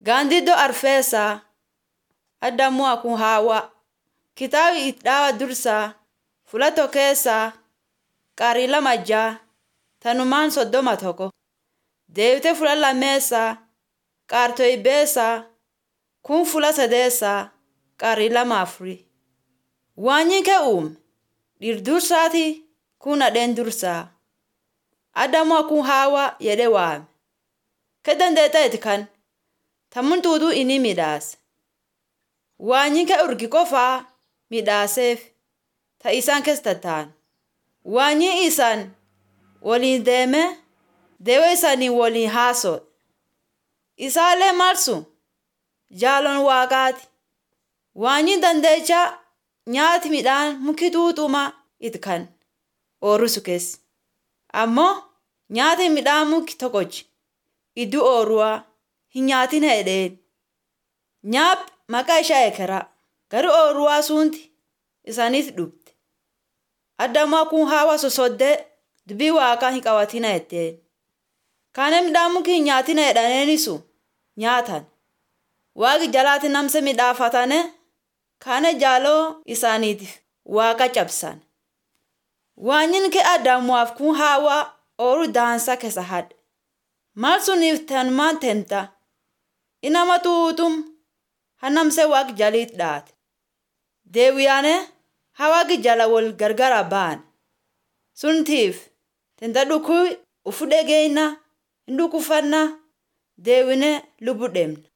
Gaandiddoo Arfeesaa Addamuu Akun Haawaa Kitaaba itti dhaawa dursaa fuula tokkeessaa qarii lama ja'a tanumaan soddoma tokko deebitee fuula lammeessaa qaartoybeessaa kun fuula sadeessaa qarii lama afurii waanyi kee uume dhiir dursaati kun nadheen dursaa Adamu Akun Haawaa jedhee waame kee dandeetteeti kan tammun tuutuu inni midhaase waanyi kee urgi qofaa midhaaseef ta isaan keessa tataan waanyi isaan waliin deeme deewa isaanii waliin haaso'e isaallee marsu jaalon waaqaati waanyi dandeecha nyaati midhaan muki tuuxuma it kan oorusu keessa ammoo nyaati midhaan muki tokkochi iddu ooruwaa hin nyaatin hedheen nyaap maqaa ishaa ekeraa garuu ooruwaa suunti isaaniif dhufte Adamu Akun Haawaa sosoddee dubbii waaqaa hin qabatina jetteen kaane midhaan muki hin nyaatina jedhaneenisu nyaatan waaqi jalaati namse midhaafatane kaane jaaloo isaaniitiif waaqa cabsan waanyin kee Adamuwaaf kun Haawaa ooru daansa keessa hadhe maal suniif tanumaan temta inama tuutum hanamse waaq jaliit dhaate deewiyaane hawaaqi jala wal gargara baan suntiif tenta dhukuu ufu dhegeyna hin dhukufanna deewine lubu dhemna